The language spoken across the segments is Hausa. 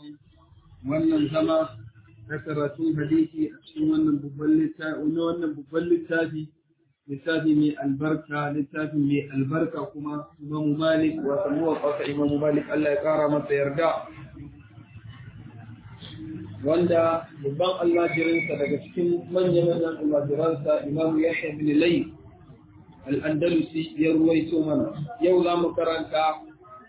wannan zama na karatun hadisi a cikin wannan babban littafi na wannan babban littafi littafi mai albarka littafi mai albarka kuma Imam Malik wa muwaffaq Imam Malik Allah ya kara masa yarda wanda babban almajirinsa daga cikin manya-manyan almajiransa Imam Yahya bin Layth al-Andalusi ya ruwaito mana yau za mu karanta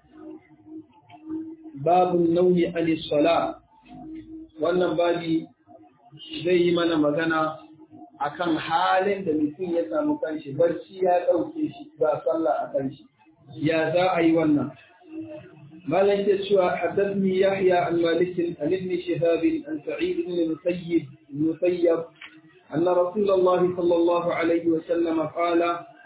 babun nauyi anis sala wannan babi zai yi mana magana akan halin da mutum ya samu kanshi barci ya ɗauke shi ba sallah a kanshi ya za a yi wannan malam ke cewa haddathni yahya an malik an ibn shihab an sa'id ibn musayyib musayyab أن رسول الله صلى الله عليه وسلم قال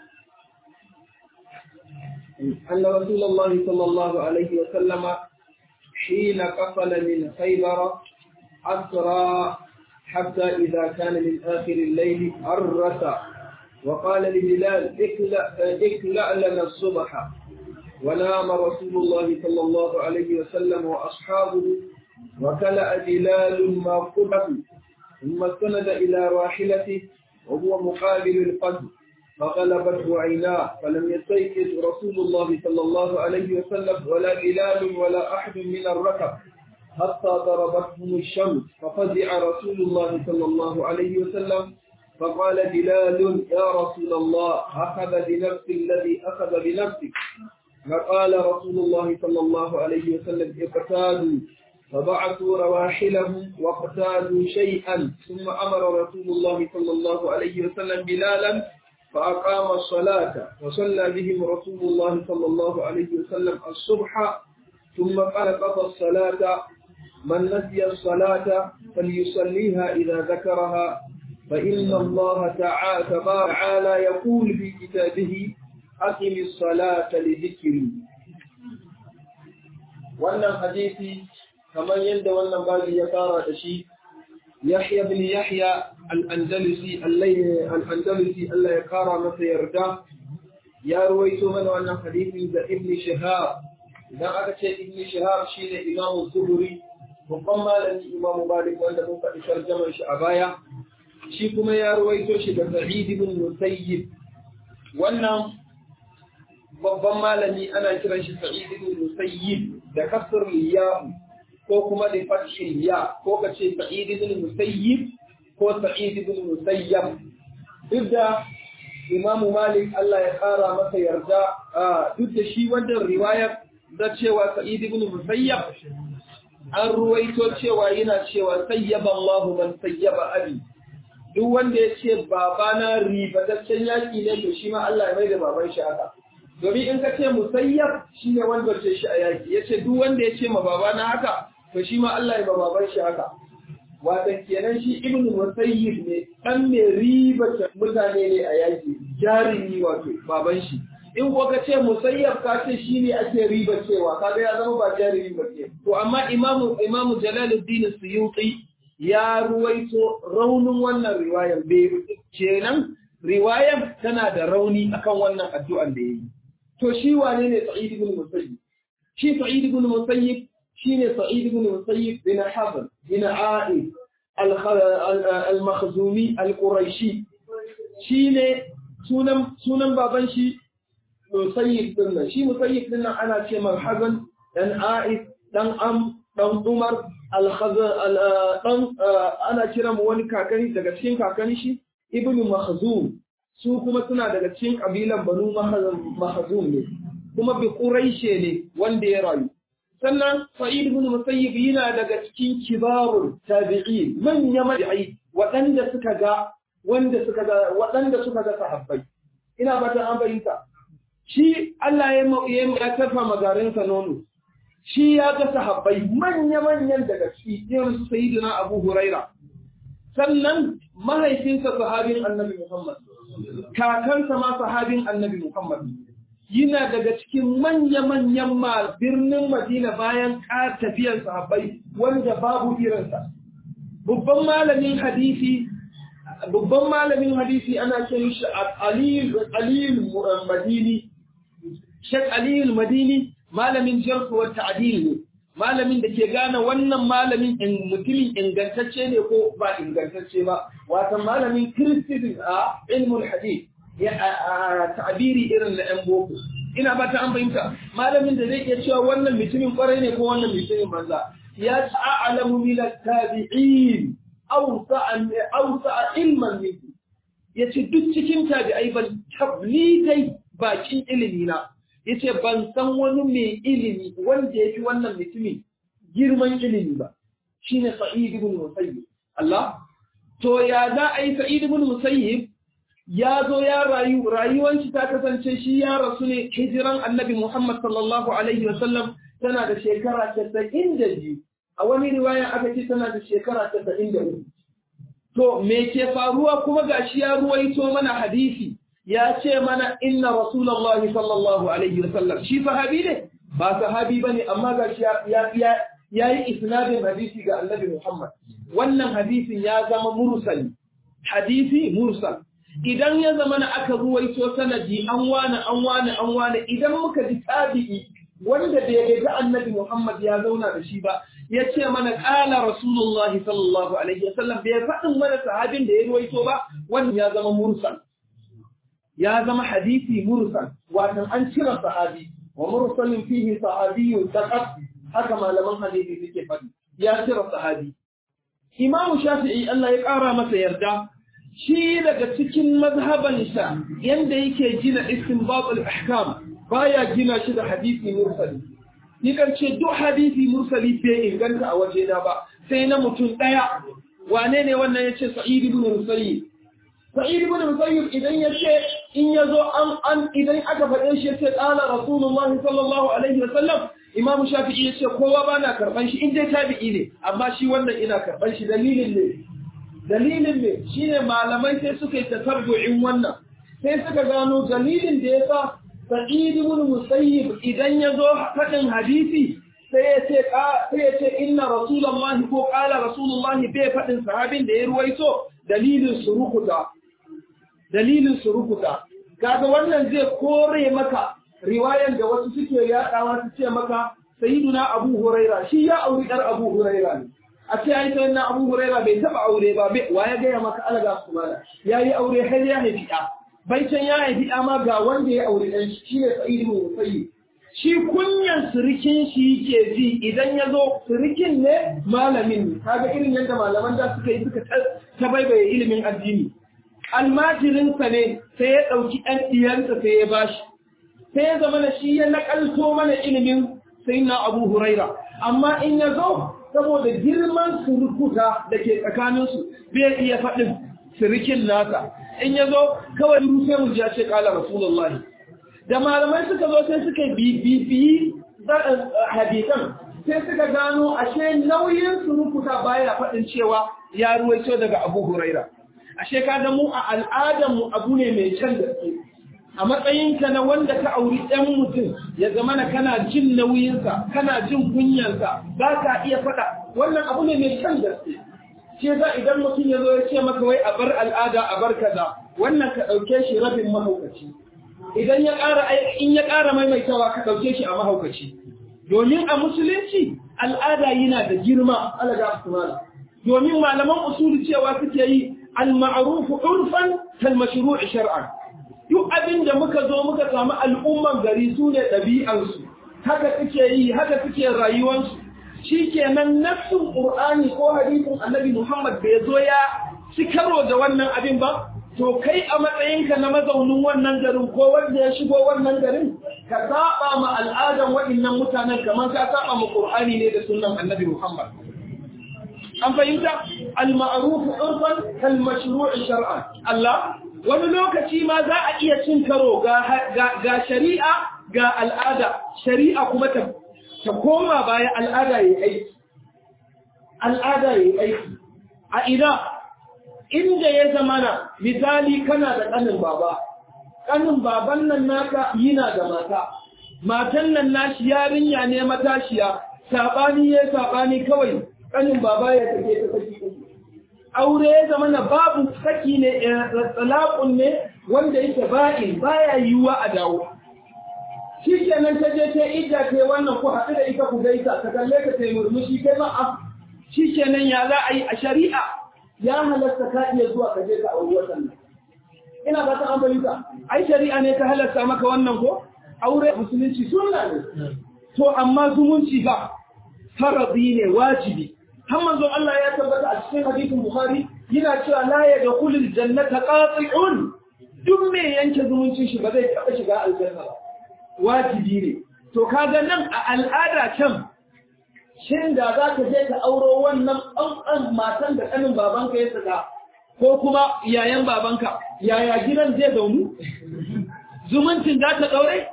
أن رسول الله صلى الله عليه وسلم حين قفل من خيبر أسرى حتى إذا كان من آخر الليل أرس وقال لبلال اكلأ, اكلأ لنا الصبح ونام رسول الله صلى الله عليه وسلم وأصحابه وكلأ بلال ما قبه ثم استند إلى راحلته وهو مقابل القدر فغلبته عيناه فلم يستيقظ رسول الله صلى الله عليه وسلم ولا بلال ولا أحد من الركب حتى ضربتهم الشمس ففزع رسول الله صلى الله عليه وسلم فقال بلال يا رسول الله أخذ بنفس الذي أخذ بنفسك فقال رسول الله صلى الله عليه وسلم اقتادوا فبعثوا رواحلهم واقتادوا شيئا ثم أمر رسول الله صلى الله عليه وسلم بلالا فأقام الصلاة وصلى بهم رسول الله صلى الله عليه وسلم الصبح ثم قال قضى الصلاة من نسي الصلاة فليصليها إذا ذكرها فإن الله تعالى تعالى يقول في كتابه أقم الصلاة لذكري wannan hadisi kamar yadda wannan babi ya fara da shi Yahya bin Yahya al-Andalusi al-Andalusi Allah ya kara masa yarda ya ruwaito mana wannan hadisi da Ibn Shihab idan aka ce Ibn Shihab shine Imam Zuhri babban malami Imam Malik wanda mun faɗi tarjumar shi a baya shi kuma ya ruwaito shi da Sa'id ibn Musayyib wannan babban malami ana kiran shi Sa'id ibn Musayyib da kasr ya ko kuma da fathil ya ko ka ce Sa'id ibn Musayyib ko Sa'id ibn Musayyab duk da Imam Malik Allah ya kara masa yarda duk da shi wannan riwayar da cewa Sa'id ibn Musayyab an ruwaito cewa yana cewa sayyaba Allahu man sayyaba abi duk wanda ya ce babana ribataccen yaki ne to shi ma Allah ya mai da baban shi haka domin in ka ce musayyab shi ne wanda ce shi a yaki ya ce duk wanda ya ce ma babana haka to shi ma Allah ya ba baban shi haka watan kenan shi ibnu musayyib ne dan mai ribata mutane ne a yaki jarumi wato baban shi in ko ka ce musayyab ka ce shi ne ake riba cewa kaga ya zama ba jarumi ba ke to amma imamu imamu jalaluddin suyuti ya ruwaito raunin wannan riwayar bai kenan riwayar tana da rauni akan wannan addu'an da yayi to shi wane ne sa'id ibn musayyib shi sa'id ibn musayyib shine sa'id ibn musayyib bin hazan bin a'id al-makhzumi al-quraishi shine sunan sunan baban shi musayyib din nan shi musayyib din nan ana ce man hazan dan a'id dan am dan umar dan ana kira mu wani kakani daga cikin kakani shi ibn mahzum su kuma suna daga cikin kabilan banu mahzum ne kuma bi quraishe ne wanda ya rayu sannan sa'id ibn musayyib yana daga cikin kibarul tabi'in manya madi'ai waɗanda suka ga wanda suka ga waɗanda suka ga sahabbai ina fata an bayyana shi Allah ya ya tafa magarinsa nono shi ya ga sahabbai manya-manyan daga ciki irin su sayyidina Abu Huraira sannan mahaifinsa sahabin Annabi Muhammad kakansa ma sahabin Annabi Muhammad yana daga cikin manya-manyan ma birnin Madina bayan tafiyar sahabbai wanda babu irinsa babban malamin hadisi babban malamin hadisi ana kiran shi Aliyu Madini Sheikh Aliyu Madini malamin jarh wa ta'dil ne malamin da ke gane wannan malamin mutumin ingantacce ne ko ba ingantacce ba wata malamin kiristin a ilmul hadith ya ta'abiri irin na yan boko ina ba ta an fahimta malamin da zai iya cewa wannan mutumin kwarai ne ko wannan mutumin banza ya ta'alamu min at-tabi'in aw sa'a ilman minhu yace duk cikin tabi'ai ban tablidai bakin ilimi na yace ban san wani mai ilimi wanda yake wannan mutumin girman ilimi ba shine Sa'id ibn Musayyib Allah to ya za a yi Sa'id ibn Musayyib ya zo ya rayu rayuwanci ta kasance shi ya rasu ne hijiran Annabi Muhammad sallallahu alaihi wasallam tana da shekara 92 a wani riwaya aka ce tana da shekara 93 to me ke faruwa kuma gashi ya ruwaito mana hadisi ya ce mana inna rasulullahi sallallahu alaihi wasallam shi sahabi ne ba sahabi bane amma ga shi ya ya yayi isnadin hadisi ga annabi Muhammad wannan hadisin ya zama mursal hadisi mursal idan ya zama na aka ruwaito sanadi an wani an wani an wani idan muka ji tabi'i wanda bai ga annabi Muhammad ya zauna da shi ba ya ce mana ƙala rasulullahi sallallahu alaihi wasallam bai faɗin mana sahabin da ya ruwaito ba wannan ya zama mursal ya zama hadisi mursal watan an cire sahabi wa mursalin fihi sahabiyyun faqat haka malaman hadisi suke faɗi ya cire sahabi Imam Shafi'i Allah ya ƙara masa yarda shi daga cikin mazhabansa yanda yake gina istinbat al-ahkam baya gina shi da hadisi mursali ni kan ce duk hadisi mursali bai inganta a waje na ba sai na mutum daya wane ne wannan yace Sa'id ibn Musayyib Sa'id ibn Musayyib idan yace in yazo an an idan aka faɗe shi yace qala Rasulullah sallallahu alaihi wasallam Imam Shafi'i yace kowa bana karban shi in dai tabi'i ne amma shi wannan ina karban shi dalilin ne dalilin ne shine malamai sai suka yi tatabbu'in wannan sai suka gano dalilin da yasa Sa'id ibn Musayyib idan yazo faɗin hadisi sai ya ce sai ya ce inna Rasulullah ko qala Rasulullah bai faɗin sahabin da ya ruwaito dalilin surukuta dalilin surukuta kaga wannan zai kore maka riwayan da wasu suke yadawa su ce maka sayyiduna Abu Huraira shi ya auri dar Abu Huraira ne a ce ai sai na Abu Huraira bai taba aure ba wa ya gaya maka alaga su mala yayi aure har ya haifi da bai can ya haifi da ma ga wanda ya aure dan shi ne Sa'id ibn Musayyib shi kunyan surikin shi yake ji idan ya zo surikin ne malamin ne kaga irin yadda malaman da suka yi suka ta baibaye ilimin addini almajirinsa ne sai ya ɗauki ɗan ɗiyansa sai ya bashi sai ya zama da shi ya naƙalto mana ilimin sai na abu huraira amma in ya zo saboda girman surukuta da ke tsakaninsu bai iya faɗin sirikin nasa in ya zo kawai sai mu ya ce ƙala rasulullahi da malamai suka zo sai suka bibiyi hadisan sai suka gano ashe nauyin surukuta baya faɗin cewa ya ruwaito daga abu huraira ashe ka mu a al'adarmu abu ne mai can gaske a matsayinka na wanda ka auri ɗan mutum ya zama na kana jin nauyinsa kana jin kunyansa ba ka iya faɗa wannan abu ne mai can gaske ce za idan mutum ya zo ya ce maka wai a bar al'ada a bar kaza wannan ka ɗauke shi rabin mahaukaci idan ya ƙara in ya ƙara maimaitawa ka ɗauke shi a mahaukaci domin a musulunci al'ada yana da girma alaga asmala domin malaman usuli cewa suke yi al-ma'ruf urfan kal mashru' shar'an duk abin da muka zo muka samu al'umman gari su ne ɗabi'ansu haka suke yi haka suke rayuwansu shikenan nafsin qur'ani ko hadisin annabi Muhammad bai zo ya ci karo da wannan abin ba to kai a matsayinka na mazaunin wannan garin ko wanda ya shigo wannan garin ka saba ma al'adan waɗannan mutanen kamar ka saba ma qur'ani ne da sunnan annabi Muhammad an fahimta al-ma'ruf urfan kal mashru' shar'an Allah wani lokaci ma za a iya cin karo ga ga shari'a ga al'ada shari'a kuma ta ta koma baya al'ada yayi aiki al'ada yayi aiki a ina inda ya zamana misali kana da kanin baba kanin baban nan naka yana da mata matan nan nashi yarinya ne matashiya sabani ya sabani kawai kanin baba ya take ta saki aure ya zama na babu saki ne talaqun ne wanda yake ba'in baya yiwa a dawo shi kenan ta je ta idda ta wannan ku haɗu da ita ku gaisa ta kalle ka ta yi murmushi kai ma a shi kenan ya za a yi a shari'a ya halatta ka iya zuwa ka je ka auri watan nan ina ba ta amfani ka ai shari'a ne ta halatta maka wannan ko aure musulunci sunna ne to amma zumunci ba faradi ne wajibi har manzon Allah ya tabbata a cikin hadisin Bukhari yana cewa la yadkhulul jannata qati'un duk mai yanke zumuncin shi ba zai taɓa shiga aljanna ba wajibi ne to kaga nan a al'ada can shin da za ka je ka auro wannan ɗan matan da ƙanin babanka ya saka ko kuma yayan babanka yaya gidan zai zaunu zumuncin za ta ɗaure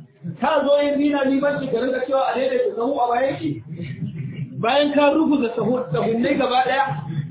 ka zo yin nina limanci ka rinka cewa a daidaita sahu a bayan ki bayan ka ruguza sahunnai gaba ɗaya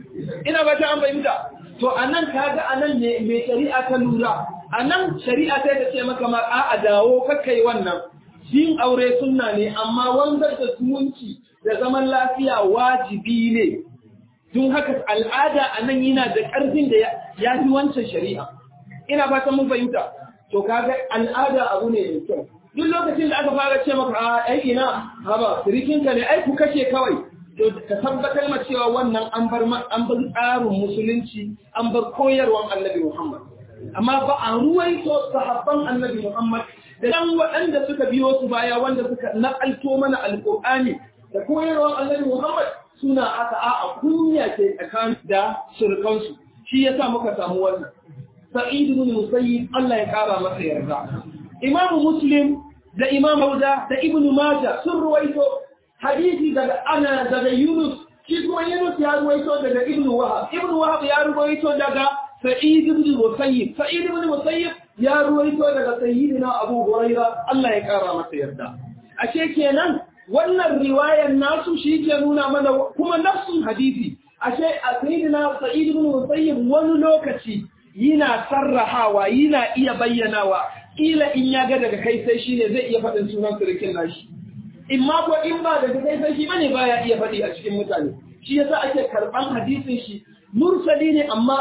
ina ba ta an fahimta to a nan ka ga a nan ne mai shari'a ta lura a nan shari'a ta ta ce maka ma a dawo kakai wannan yin aure sunna ne amma wanzar da zumunci da zaman lafiya wajibi ne don haka al'ada a nan yana da ƙarfin da ya fi wancan shari'a ina ba ta mun fahimta to kaga al'ada abu ne mai kyau duk lokacin da aka fara ce maka a ai ina haba sirikinka ne ai ku kashe kawai to ka tabbatar ma cewa wannan an bar an bar tsarin musulunci an bar koyarwan annabi Muhammad amma ba a ruwaito sahabban annabi Muhammad da dan waɗanda suka biyo su baya wanda suka nakalto mana alqur'ani da koyarwan annabi Muhammad suna aka a a kunya ke tsakanin da surkansu shi yasa muka samu wannan sa'id ibn musayyib Allah ya kara masa yarda imam muslim da imam Dauda da ibn Majah sun ruwaito hadisi daga ana daga Yunus shi kuma Yunus ya ruwaito daga Ibn Wahab Ibn Wahab ya ruwaito daga Sa'id ibn Musayyib Sa'id ibn Musayyib ya ruwaito daga Sayyidina Abu Hurairah Allah ya kara masa yarda ashe kenan wannan riwayar nasu shi ke nuna mana kuma nafsun hadisi ashe a Sayyidina Sa'id ibn Musayyib wani lokaci yana sarrahawa yana iya bayyanawa kila in ya ga daga kai sai shine zai iya faɗin sunan surikin nashi in ma ko in ba daga kai sai shi bane baya iya faɗi a cikin mutane shi yasa ake karɓan hadisin shi mursali ne amma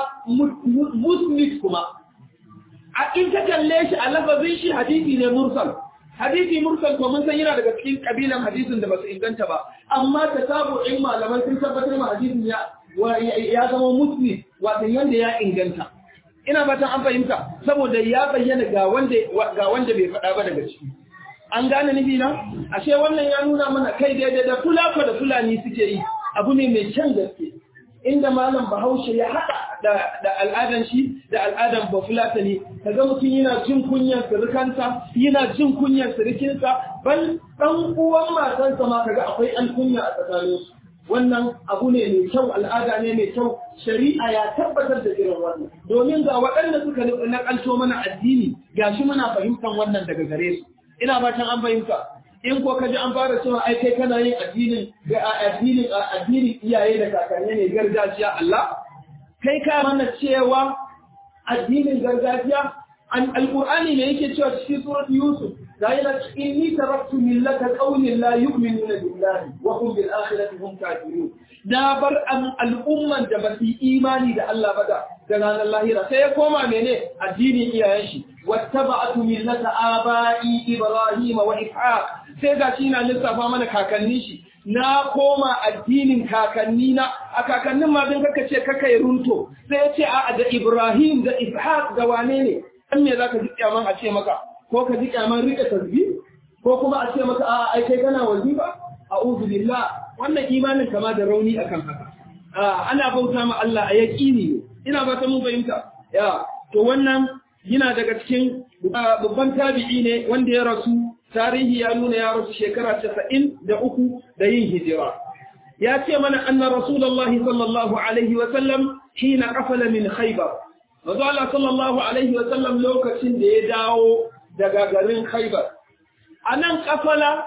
musnid kuma a in ka kalle shi a lafazin shi hadisi ne mursal hadisi mursal ko mun san yana daga cikin kabilan hadisin da basu inganta ba amma ta sabu in malaman sun tabbatar ma hadisin ya ya zama musnid wato yanda ya inganta ina fatan an fahimta saboda ya bayyana ga wanda ga wanda bai faɗa ba daga ciki an gane nufi na ashe wannan ya nuna mana kai daidai da fulako da fulani suke yi abu ne mai kyan gaske inda malam bahaushe ya haɗa da al'adan shi da al'adan bafulatani kaga mutum yana jin kunyar surukansa yana jin kunyar surukinsa ban ɗan uwan matansa ma kaga akwai an kunya a tsakaninsu wannan abu ne mai kyau al'ada ne mai kyau shari'a ya tabbatar da irin wannan domin ga waɗanda suka nakalto mana addini gashi muna fahimtar wannan daga gare su ina fatan an fahimta in ko kaji an fara cewa ai kai kana yin addinin ga addinin addinin iyaye da kakanni ne gargajiya Allah kai ka mana cewa addinin gargajiya an alqur'ani ne yake cewa cikin surat yusuf da yana inni taraktu millata qaumin la yu'minuna billahi wa hum bil akhirati hum kafirun da bar al'umman da ba su imani da Allah ba da ranar lahira sai ya koma mene addinin iyayen shi wattaba'tu millata aba'i ibrahim wa ishaq sai ga shi na lissafa mana kakanni shi na koma addinin kakanni na a kakannin ma din kaka ce kaka yi runto sai ya ce a da ibrahim da ishaq da wane ne dan me zaka ji kyaman a ce maka ko ka ji kyaman rike tasbih ko kuma a ce maka a ai kai kana wazifa a'udhu billah wannan imanin kama da rauni akan haka ana bauta ma Allah a yaqini ne ina ba ta mun fahimta ya to wannan yana daga cikin babban tabi'i ne wanda ya rasu tarihi ya nuna ya rasu shekara 93 da yin hijira ya ce mana anna rasulullahi sallallahu alaihi wa sallam hina qafala min khaybar Mazu Allah sallallahu alaihi wa sallam lokacin da ya dawo daga garin khaybar anan kafala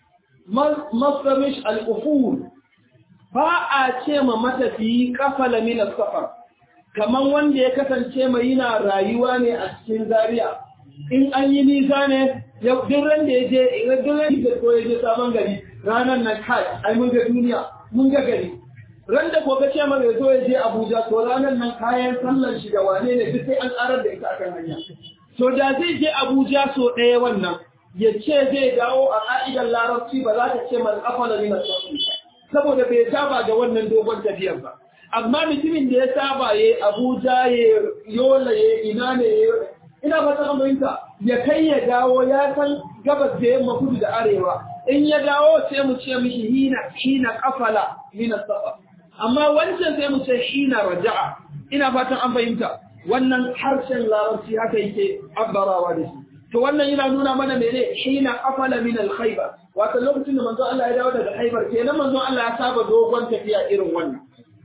masamish al-uful ba a ce ma matafiyi kafala min safar kaman wanda ya kasance mai yana rayuwa ne a cikin Zariya. in an yi nisa ne duk ran da ya je duk ran da ko ya je sabon gari ranar nan kai ai mun ga duniya mun ga gari ran da ko ka ce mara zo ya je Abuja to ranar nan kayan sallar shi da wane ne duk sai an karar da ita akan hanya to da zai je Abuja so ɗaya wannan ya ce zai dawo a ƙa'idar larabci ba za ta ce man afala min as-safi saboda bai saba da wannan dogon tafiyar ba amma mutumin da ya saba ya Abuja ya Yola ya ina ne ina ba ta fahimta ya kai ya dawo ya san gabas da yamma kudu da arewa in ya dawo sai mu ce mishi hina hina kafala min as-safa amma wancan sai mu ce hina raja'a ina fatan an fahimta wannan harshen larabci haka yake abbarawa da shi to wannan yana nuna mana mene hina afala min al-khaybar wato lokacin da manzon Allah ya dawo daga Khaybar kenan manzon Allah ya saba dogon tafiya irin wannan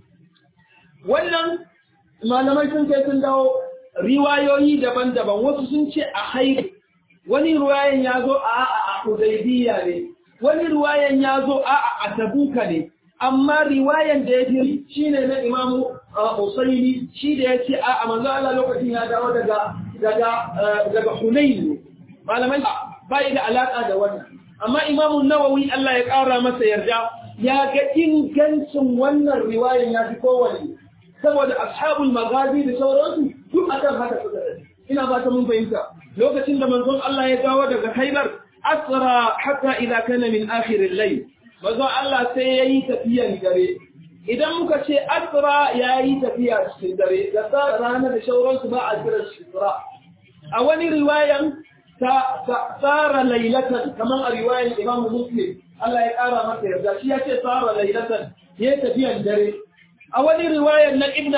wannan malamai sun kai sun dawo riwayoyi daban-daban wasu sun ce a Khaybar wani riwayan ya zo a a Hudaybiya ne wani riwayan ya zo a a Tabuka ne amma riwayan da ya fi shine na Imam Usaini shi da ya ce a a manzon Allah lokacin ya dawo daga daga daga Hunayn ne malamai bai da alaka da wannan amma Imam Nawawi Allah ya kara masa yarda ya ga ingancin wannan riwayan ya fi kowanne saboda ashabul magazi da sauransu duk akan haka suka tafi ina ba ta mun fahimta lokacin da manzon Allah ya dawo daga Khaibar asra hatta idza kana min akhir al-layl manzon Allah sai yayi tafiyan dare idan muka ce asra yayi tafiya cikin dare da sa rana da sauransu ba a kira shi isra a wani riwayan ta tsara lailatan kamar a riwayan Imam Muslim Allah ya kara masa yarda shi ya ce tsara lailatan yayi tafiyan dare a wani riwayar na ibn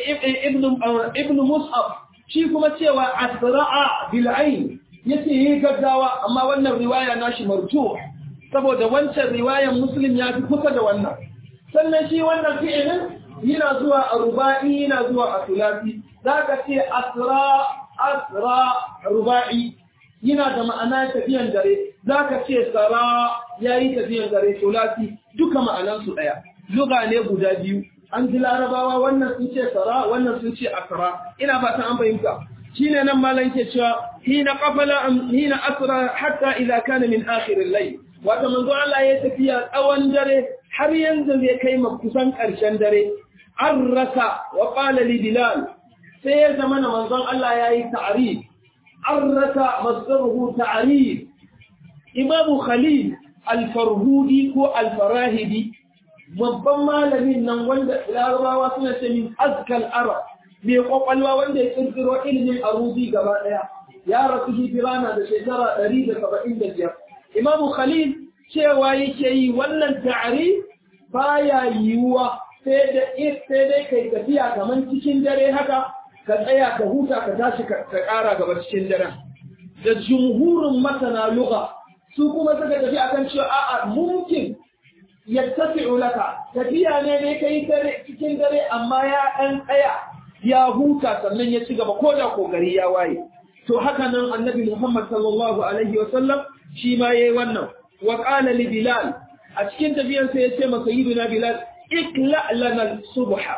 ibn mus'ab shi kuma cewa asra'a bil ayn yace yi gaggawa amma wannan riwaya nashi marju saboda wancan riwayar muslim ya fi kusa da wannan sannan shi wannan fi'ilin yana zuwa a ruba'i yana zuwa a sulasi zaka ce asra asra ruba'i yana da ma'ana tafiyan dare zaka ce sara yayi tafiyan dare sulasi duka ma'anansu daya luga ne guda biyu an ji larabawa wannan sun ce sara wannan sun ce asra ina fata an fahimta shine nan malan ke cewa hina qafala hina asra hatta idza kana min akhir al-layl wato manzo Allah ya tafiya tsawon dare har yanzu zai kai kusan karshen dare an rasa wa qala li bilal sai ya zama na manzon Allah yayi ta'rif an rasa masdaruhu ta'rif imamu khalil al-farhudi ko al-farahidi babban malamin nan wanda larabawa suna ce min azkal arab mai kwakwalwa wanda ya kirkiro ilimin arubi gaba daya ya rasu hijira na da shekara 175 imam khalil cewa yake yi wannan ta'ari baya yiwuwa sai da sai dai kai tafiya kaman cikin dare haka ka tsaya ka huta ka tashi ka kara gaba cikin daren da jumhurin masana lugha su kuma suka tafi akan cewa a'a mumkin yattafi'u laka tafiya ne ne kai dare cikin dare amma ya dan tsaya ya huta sannan ya ci gaba ko da kokari ya waye to haka nan annabi Muhammad sallallahu alaihi wa sallam shi ma yayi wannan wa qala li bilal a cikin tafiyar sa yace masa sayyidina bilal ikla lana subha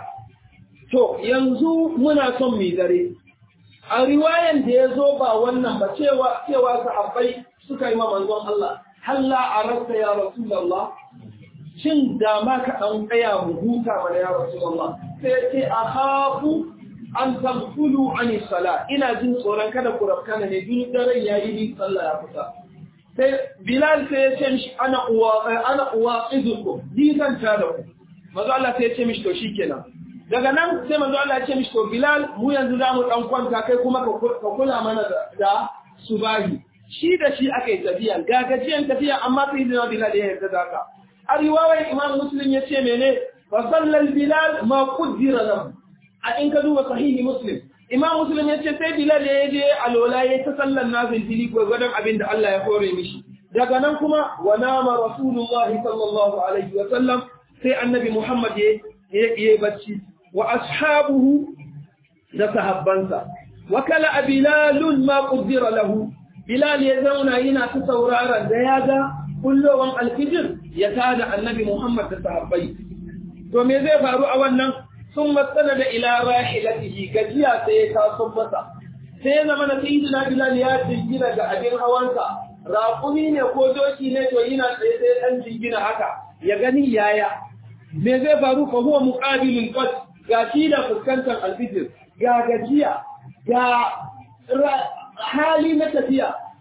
to yanzu muna son mu dare a riwayan da yazo ba wannan ba cewa cewa sahabbai suka yi ma manzon Allah halla arasta ya rasulullah shin da ma ka ɗan tsaya mu huta mana ya Rasulullah sai ce a hafu an tamfulu an sala ina jin tsoron kada ku rafkana ne duk daren ya yi ni sallah ya fita sai Bilal sai ya ce mishi ana uwa ana uwa izuku ni zan ta da ku manzo Allah sai ya ce mishi to shikenan daga nan sai manzo Allah ya ce mishi to Bilal mu yanzu za mu dan kwanta kai kuma ka kula mana da subahi shi da shi aka yi tafiya gagajiyan tafiya amma sai da Bilal ya yarda da haka a riwayar imam muslim ya ce mene fa sallal bilal ma qaddara lahu a in ka duba sahihi muslim imam muslim ya ce sai bilal ya je alola ya ta sallan nafil fili ko gwadon abin da Allah ya hore mishi daga nan kuma wa nama rasulullah sallallahu alaihi wa sallam sai annabi muhammad ya yi bacci wa ashabuhu da sahabbansa wa kala bilalun ma qaddara lahu bilal ya zauna yana ta sauraron da ya ga kullowan alfijir ya tada annabi Muhammad da sahabbai. To me zai faru a wannan sun matsala da ila rahilatihi gajiya sai ya taso masa. Sai ya zama na sayyidina Bilal ya jingina ga abin hawansa. Raƙumi ne ko doki ne to yana tsaye sai dan jingina haka ya gani yaya. Me zai faru fa huwa muqabilul qad ga shi da fuskantar alfijir ga gajiya ga hali na tafiya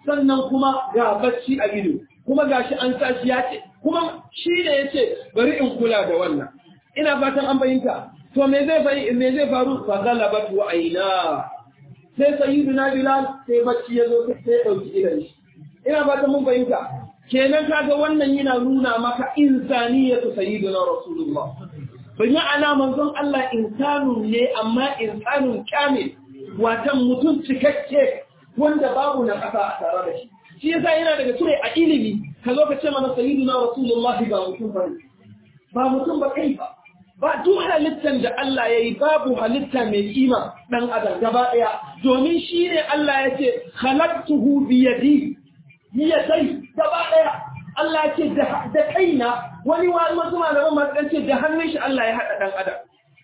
sannan kuma ga bacci a ido kuma gashi an sa shi ya ce kuma shi ne ya ce bari in kula da wannan ina fatan an bayyanta to me zai faru me zai faru fa galabat wa aina sai sayyiduna bilal sai bacci ya zo sai dauki idan shi ina fatan mun bayyanta kenan kaga wannan yana nuna maka insaniyatu sayyidina rasulullah bin ma'ana manzon Allah insanun ne amma insanun kamil watan mutum cikakke wanda babu na ƙasa a tare da shi shi yasa yana daga cire a ilimi ka zo ka ce mana sayyidina rasulullah ba mutum ba ba mutum ba kai ba ba duk halittar da Allah ya yi babu halitta mai kima dan adam gaba ɗaya domin shi ne Allah ya ce khalaqtuhu bi yadi yadai gaba ɗaya Allah ya ce da kaina wani wasu malaman masu ɗan ce da hannun shi Allah ya haɗa ɗan adam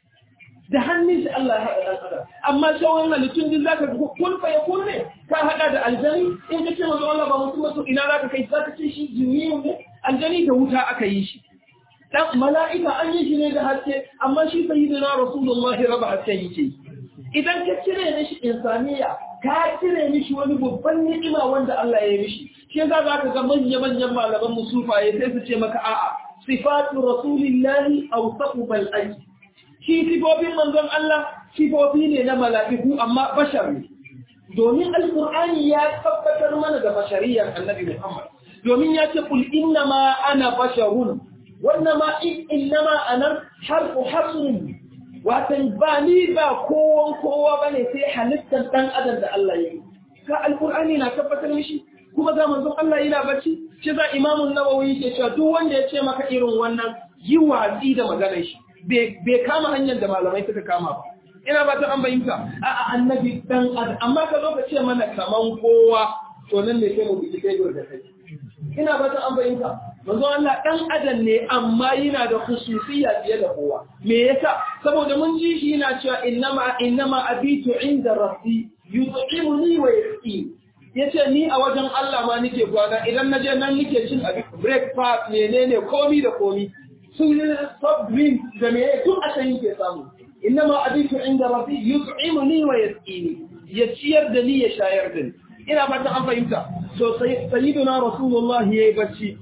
da hannun shi Allah ya haɗa ɗan adam amma sauran halittun din zaka ga kun fa ya kunne ka haɗa da aljani in ka ce manzo Allah ba mutum mutum ina zaka kai zaka ce shi jinni ne aljani da wuta aka yi shi dan mala'ika an yi shi ne da haske amma shi sayyidina rasulullahi raba haske yake idan ka cire mishi insaniya ka cire mishi wani babban ni'ima wanda Allah ya yi mishi shi yasa za ka ga manya-manyan malaman musufaye sai su ce maka a'a sifatu rasulillahi awsaqu bal aji shi sifofin manzon Allah sifofi ne na mala'iku amma bashar ne domin alqur'ani ya tabbatar mana da bashariyar annabi Muhammad domin ya ce kul inna ma ana basharun wannan ma inna ma ana harfu hasrun watan ba ni ba kowan kowa bane sai halittar dan adam da Allah ya yi ka alqur'ani na tabbatar mishi kuma ga manzon Allah yana bacci shi za imamun nawawi yake cewa duk wanda ya ce maka irin wannan yi watsi da maganar shi bai kama hanyar da malamai suka kama ba ina ba ta an bayyanta a annabi dan adam amma ka zo ka ce mana kaman kowa to nan ne sai mu bi kai da kai ina ba ta an bayyanta manzon Allah dan adam ne amma yana da khususiyya fiye da kowa me yasa saboda mun ji shi yana cewa innama innama abitu inda rabbi yut'imuni wa yasqini ya ce ni a wajen Allah ma nike kwana idan na je nan nike cin abin breakfast menene komi da komi su soft drink da me tun a can yake samu inna ma abitu inda rabbi yut'imuni wa yasqini ya ciyar da ni ya shayar da ni ina fata an fahimta so sayyiduna rasulullah yayi bacci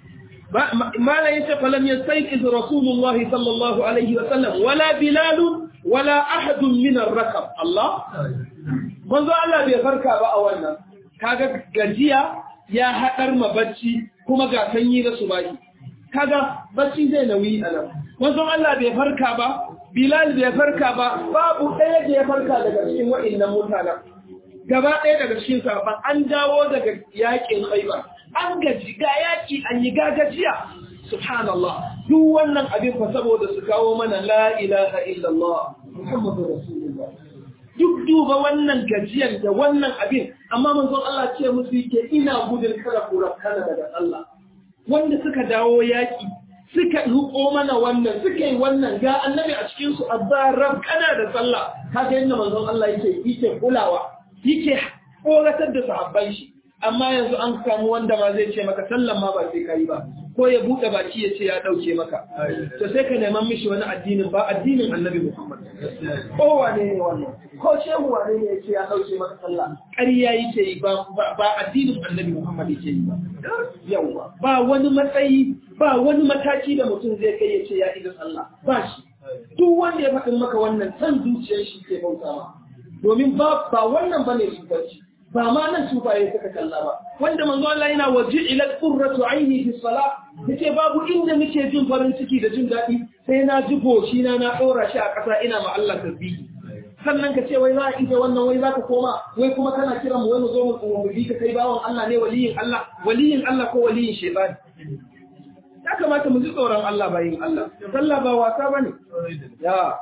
mala yace falam yastayqiz rasulullah sallallahu alaihi wa sallam wala bilal wala ahad min ar-rakab Allah manzo Allah bai farka ba a wannan kaga gajiya ya haɗar ma bacci kuma ga sanyi na subahi kaga bacci zai nauyi a nan wanzan Allah bai farka ba Bilal bai farka ba babu ɗaya da ya farka daga cikin wa'innan mutanen gaba ɗaya daga cikin sahabban an dawo daga yaƙin Khaibar an gaji ga yaƙi an yi gagajiya subhanallah duk wannan abin fa saboda su kawo mana la ilaha illallah muhammadu rasulullah duk duba wannan gajiyar da wannan abin amma manzon Allah ce musu yake ina gudun kada ku rakana daga Allah wanda suka dawo yaki suka ruko mana wannan suka yi wannan ga annabi a cikin su azzarar kana da sallah kaga yadda manzon Allah yake yake kulawa yake koratar da sahabban shi amma yanzu an samu wanda ma zai ce maka sallan ma ba sai kai ba ko ya bude baki ya ce ya dauke maka to sai ka neman mishi wani addinin ba addinin annabi Muhammad ko wane ne wannan ko shehu wane ne ya ce ya dauke maka sallah ƙarya yake yi ba ba addinin annabi Muhammad yake yi ba yawa ba wani matsayi ba wani mataki da mutum zai kai ya ce ya idan Allah ba shi duk wanda ya faɗin maka wannan san zuciyar shi ke bautawa domin ba ba wannan bane shugabanci ba ma nan sufaye suka kalla ba wanda manzo Allah yana waje ila qurratu aini fi salat yace babu inda muke jin farin ciki da jin dadi sai na ji goshi na na dora shi a ƙasa ina ma Allah tasbihi sannan ka ce wai za a ita wannan wai za ka koma wai kuma kana kira mu wai mu zo mu mu bi ka kai bawon Allah ne waliyin Allah waliyin Allah ko waliyin shaytan ya kamata mu ji tsoron Allah bayin Allah sallah ba wasa bane ya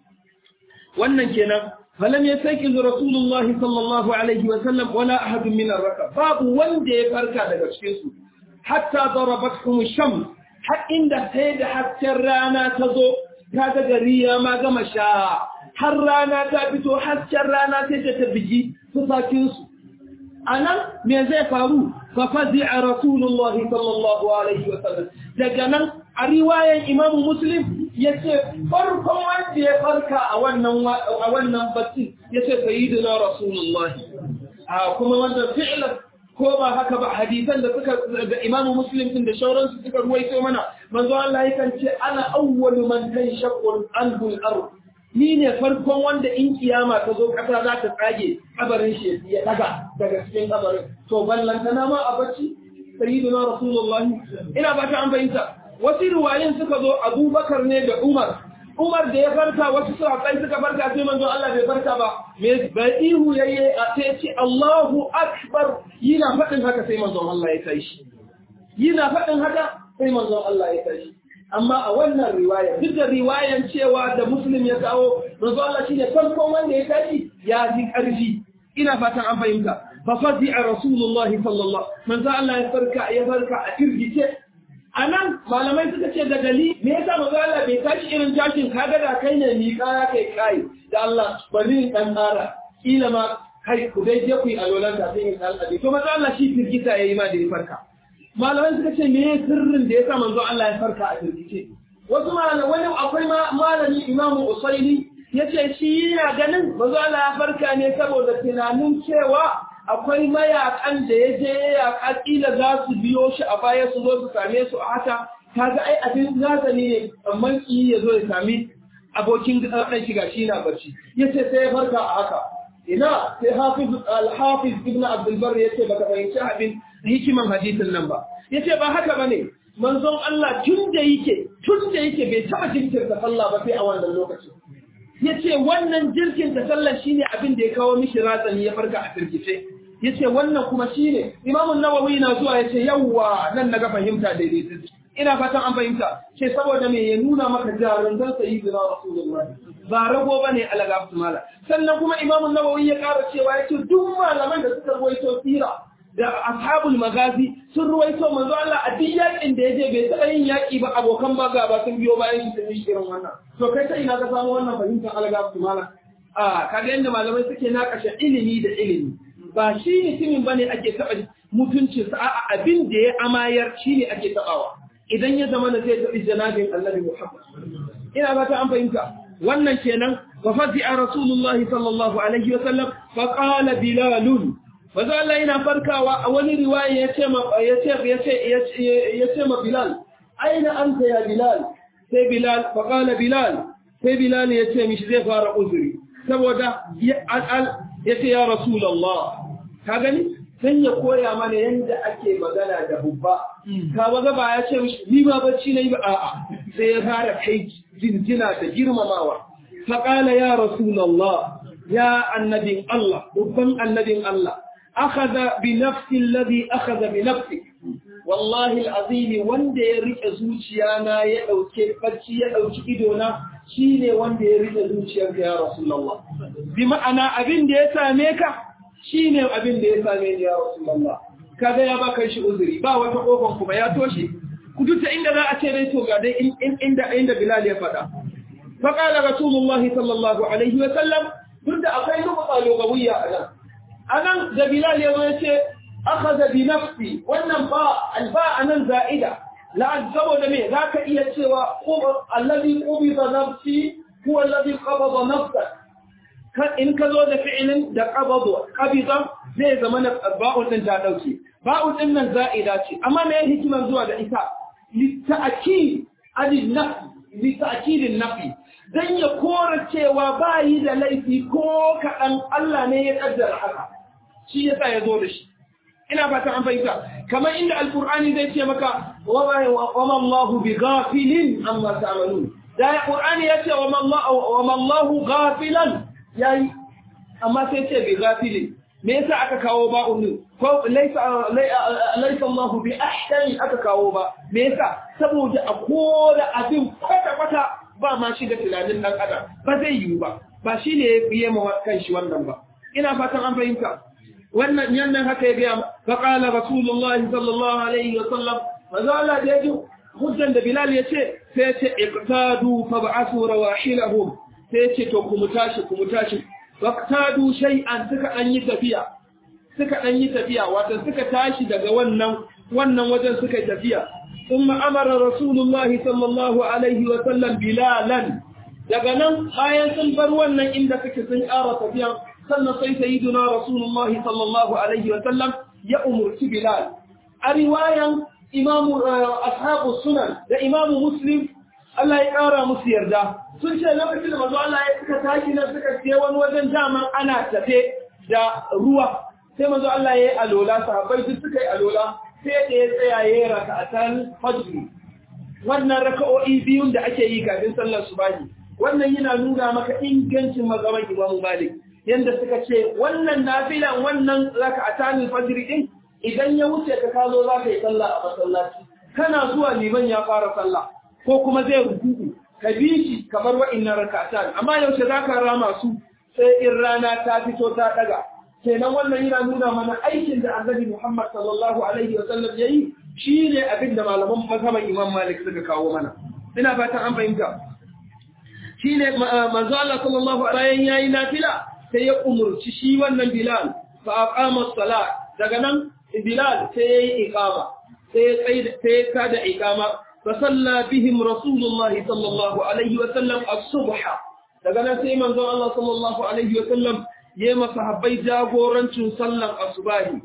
wannan kenan فلم يستيقظ رسول الله صلى الله عليه وسلم ولا أحد من الركب باب وندي فركا daga cikin su hatta darabatkum shams har inda sai da hasken rana ta zo kaga gari ya ma gama sha har rana ta fito hasken rana sai ta bigi fusakin su anan me zai faru fa fazi'a rasulullah sallallahu alaihi wasallam daga nan a riwayan imam muslim yace farkon wanda ya farka a wannan a wannan bacci yace sayyidina rasulullah a kuma wanda fi'lan ko ba haka ba hadisan da suka da imamu muslim din da shauransu suka ruwaito mana manzo Allah yakan ce ana awwalu man tanshaqqu anhu al-ard ni ne farkon wanda in kiyama ta zo kasa za ta tsage kabarin shi ya daga daga cikin kabarin to ballantana ma a bacci sayyidina rasulullahi ina ba ta an bayyana wasu ruwayin suka zo abubakar ne da umar umar da ya farka wasu sahabbai suka farka sai manzon Allah bai farka ba me bai ihu yayye a sai ce Allahu akbar yana faɗin haka sai manzon Allah ya tashi yana faɗin haka sai manzon Allah ya tashi amma a wannan riwaya duk da riwayan cewa da muslim ya kawo manzon Allah shine farkon wanda ya tashi ya ji ƙarfi ina fatan an fahimta fa fadi'a rasulullahi sallallahu manzon Allah ya farka ya farka a kirgice a nan malamai suka ce da gali me yasa manzo Allah bai tashi irin tashin kaga da kai ne mi kaya kai kai da Allah bari dan tsara kila ma kai ku dai je ku yi alolan da sai in alƙadi to manzo Allah shi firgita yayi ma da ya farka malamai suka ce me sirrin da yasa manzo Allah ya farka a firgice wasu malamai wani akwai malami Imam Usaili yace shi yana ganin manzo Allah ya farka ne saboda tunanin cewa akwai mayakan da ya je yaƙa ƙila za su biyo shi a baya su zo su same su a haka kaga ai abin nasa ne amma ki ya zo ya sami abokin ɗan shiga shi na barci yace sai ya farka a haka ina sai hafiz al-hafiz ibn abdul barr yace baka fahimci abin hikiman hadisin nan ba yace ba haka bane manzon Allah tun da yake tun da yake bai taba jinkirta sallah ba sai a wannan lokacin yace wannan jirkin ta sallah shine abin da ya kawo mishi ratsani ya farka a firgice yace wannan kuma shine Imam an-Nawawi na zuwa yace yawa nan naga fahimta daidai ina fatan an fahimta ce saboda me ya nuna maka jarun dan sayyidina Rasulullahi ba rago bane alagabtu mala sannan kuma Imam an-Nawawi ya ƙara cewa yace duk malaman da suka ruwaito sira da ashabul magazi sun ruwaito manzo Allah a duk yakin da yaje bai taɓa yin yaki ba abokan baga ba sun biyo bayan shi sun yi irin wannan to kai sai ina ka samu wannan fahimtar alagabtu mala a kaga yanda malamai suke nakashe ilimi da ilimi ba shi mutumin bane ake taɓa mutuncinsa a abin da ya amayar shi ne ake taɓawa idan ya zama na zai taɓi janabin annabi Muhammad ina ba ta an fahimta wannan kenan wa fadi'a rasulullahi sallallahu alaihi wa sallam fa qala bilalun Maza Allah yana farkawa a wani riwaya ya ce ma ya ce ya ce ya ce ma Bilal aina anta ya Bilal sai Bilal fa qala Bilal sai Bilal ya ce mishi zai fara uzuri saboda ya ce ya Rasulullah ka gani sai ya koya mana yadda ake magana da bubba ka baga ba ya ce mishi ni ba bacci nayi ba a'a sai ya fara kai jinjina da girmamawa fa qala ya Rasulullah ya annabin Allah babban annabin Allah akhadha bi nafsi alladhi akhadha bi nafsi wallahi alazim wanda ya rike zuciya na ya dauke bacci ya dauki ido na shine wanda ya rike zuciyarka ya rasulullah bi ma'ana abin da ya same ka shine abin da ya same ni ya rasulullah kaga ya baka shi uzuri ba wata kofar kuma ya toshe ku duta inda za a ce dai to ga dai inda inda bilal ya faɗa fa qala rasulullah sallallahu alaihi wa sallam duk da akwai rubuta lugawiyya a nan anan da bilal ya zo ya ce akhadha bi nafsi wannan ba alfa anan za'ida la saboda me zaka iya cewa alladhi qubida nafsi huwa alladhi qabada nafsa kan in ka zo da fi'ilin da qabada qabida zai zama na ba'un din ta dauke ba'un din nan za'ida ce amma me hikimar zuwa da ita li ta'kid adin nafsi li ta'kidin nafi dan ya kora cewa bayi da laifi ko kaɗan Allah ne ya kaddara haka shi yasa ya zo da shi ina fata an fahimta kamar inda alqur'ani zai ce maka wa ma Allahu bi ghafilin amma ta'malun da qur'ani ya ce wa ma Allahu ghafilan yayi amma sai ce bi ghafilin me yasa aka kawo ba'un din ko laysa laysa Allahu bi ahsani aka kawo ba me yasa saboda a koda abin kwata kwata ba ma shi da tunanin dan adam ba zai yiwu ba ba shine ya biye ma kanshi wannan ba ina fatan an fahimta wannan yannan haka ya gaya faƙala rasulullahi sallallahu alaihi wa sallam maza Allah da yaji hujjan da Bilal ya ce sai ya ce iqtadu fa ba'athu rawahilahum sai ya ce to ku mutashi ku mutashi waqtadu shay'an suka dan yi tafiya suka dan yi tafiya wato suka tashi daga wannan wannan wajen suka tafiya thumma amara rasulullahi sallallahu alaihi wa sallam bilalan daga nan bayan sun bar wannan inda suke sun ƙara tafiya sannan sai sayyiduna rasulullahi sallallahu alaihi wa sallam ya umurci Bilal a riwayan imamu ashabu sunan da imamu muslim Allah ya ƙara musu yarda sun ce lokacin da manzo Allah ya suka tashi na suka ce wani wajen daman ana tafe da ruwa sai manzo Allah ya yi alola sahabbai duk suka yi alola sai da ya tsaya ya yi raka'atan fajr wannan raka'o'i biyun da ake yi kafin sallar subahi wannan yana nuna maka ingancin mazhaban Imam Malik yanda suka ce wannan nafilan wannan raka'atan fajr din idan ya wuce ka kazo za ka yi sallah a masallaci kana zuwa liman ya fara sallah ko kuma zai rukuku ka bi shi kamar wa'innan rak'atan amma yaushe za ka rama su sai in rana ta fito ta daga kenan wannan yana nuna mana aikin da annabi Muhammad sallallahu alaihi wa sallam yayi shine abin da malaman mazhaban Imam Malik suka kawo mana ina fatan an fahimta shine manzo Allah sallallahu alaihi yayi nafila sai ya umurci shi wannan Bilal fa aqama as-salat daga nan Bilal sai ya yi iƙama, sai ya kada iƙama, fa salla bihim Rasulullah sallallahu Alaihi wasallam a subha. Daga nan sai manzon Allah sallallahu Alaihi wasallam ya yi masahabbai jagorancin sallan asubahi.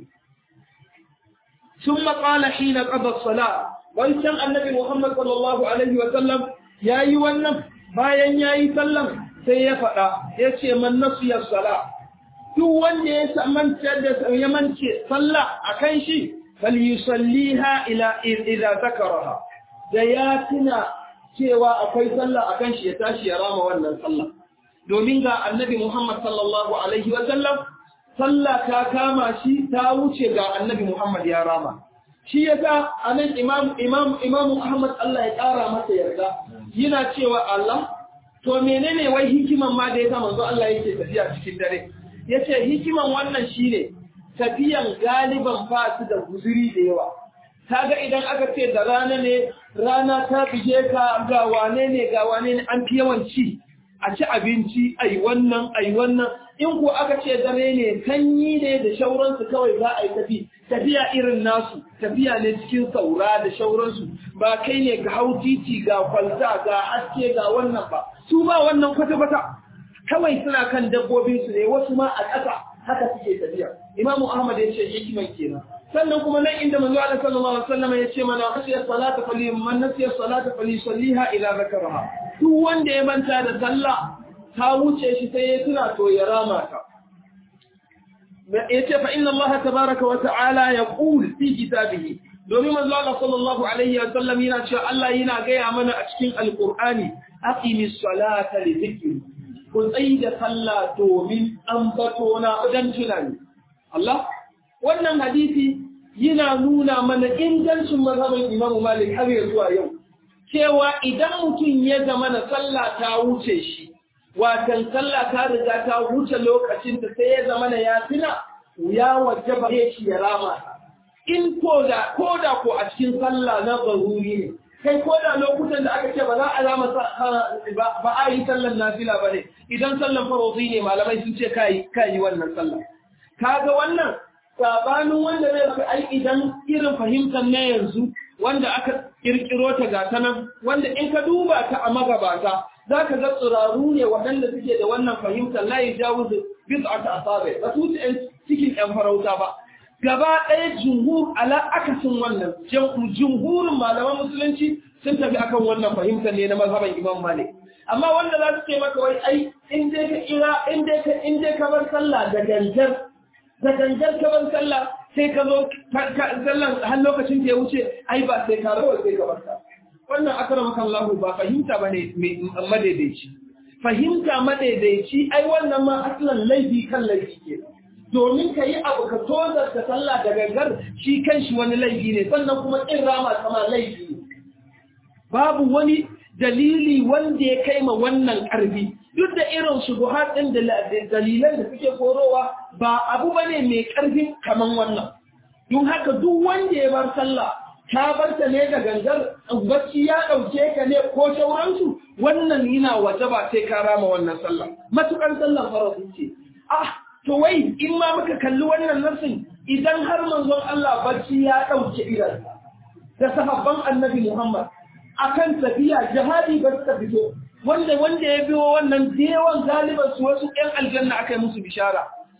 Sun maƙala shi na ƙabar sala, wancan annabi Muhammad sallallahu Alaihi wasallam ya yi wannan bayan ya yi sallan sai ya faɗa, ya ce man nasiyar sala. duk wanda ya manta da ya mance sallah akan shi fal yusalliha ila idza zakaraha da ya tuna cewa akwai sallah akan shi ya tashi ya rama wannan sallah domin ga annabi Muhammad sallallahu alaihi wa sallam sallah ta kama shi ta wuce ga annabi Muhammad ya rama shi yasa anan imam imam imam Muhammad Allah ya kara masa yarda yana cewa Allah to menene wai hikiman ma da yasa manzo Allah yake tafiya cikin dare ya ce hikiman wannan shi ne tafiyan galiban ba su da guzuri da yawa ga idan aka ce da rana ne rana ta bige ka ga wane ne ga wane ne an fi yawan ci a ci abinci ai wannan ai wannan in ko aka ce dare ne sanyi ne da shauransu kawai za a yi tafi tafiya irin nasu tafiya ne cikin saura da shauransu ba kai ne ga hau titi ga kwalta ga haske ga wannan ba su ba wannan kwata-kwata kawai suna kan dabbobinsu ne wasu ma a ƙasa haka suke tafiya imamu ahmad ya ce hikiman kenan sannan kuma nan inda manzo Allah sallallahu alaihi wasallam ya ce mana nasiya salata fali man nasiya salata fali salliha ila zakaraha duk wanda ya manta da sallah ta wuce shi sai ya tuna to ya rama ta yace fa inna Allah tabaaraka wa ta'ala yaqul fi kitabihi domin manzo Allah sallallahu alaihi wasallam yana cewa Allah yana gaya mana a cikin alqur'ani aqimis salata li dhikri ku tsayi da sallah domin an bato na wajen tunani. Allah, wannan hadisi yana nuna mana ingancin mazhabin Imam Malik har ya zuwa yau. Cewa idan mutum ya zama na sallah ta wuce shi, watan sallah ta riga ta wuce lokacin da sai ya zama na ya tuna, ya wajaba shi ya rama. In ko da ko a cikin sallah na zaruri ne, kai ko da lokutan da aka ce ba za a zama ba a yi sallan nafila ba ne idan sallan farozi ne malamai sun ce ka yi wannan sallan kaga wannan sabanin wanda zai fi ai idan irin fahimtar na yanzu wanda aka kirkiro ta gata nan wanda in ka duba ta a magabata za ka ga tsiraru ne waɗanda suke da wannan fahimtar la yi jawo da bis'ata asabe ba su cikin yan farauta ba gaba ɗaya jumhur ala akasin wannan jumhurin malaman musulunci sun tafi akan wannan fahimtar ne na mazhaban Imam Malik amma wanda za su ce maka wai ai in dai ka kira in dai ka in dai ka bar sallah da gangar da gangar ka bar sallah sai ka zo sallan har lokacin da ya wuce ai ba sai ka rawa sai ka bar ta wannan akramaka Allah ba fahimta bane madaidaici fahimta madaidaici ai wannan ma aslan laifi kan laifi kenan domin ka yi abu ka tozar da sallah da gangar shi kan shi wani laifi ne sannan kuma ƙin rama sama laifi ne babu wani dalili wanda ya kai ma wannan ƙarfi duk da irin shubuhat ɗin da dalilan da suke korowa ba abu ba ne mai ƙarfin kaman wannan don haka duk wanda ya bar sallah ta bar ta ne da gangar bacci ya ɗauke ka ne ko sauransu wannan yana waje ba sai ka rama wannan sallah matuƙar sallah farafin ce ah to wai in ma muka kalli wannan nassin idan har manzon Allah bacci ya ɗauke idan da sahabban annabi Muhammad akan tafiya jihadi ba suka fito wanda wanda ya biyo wannan dewan galiban su wasu ƴan aljanna aka yi musu bishara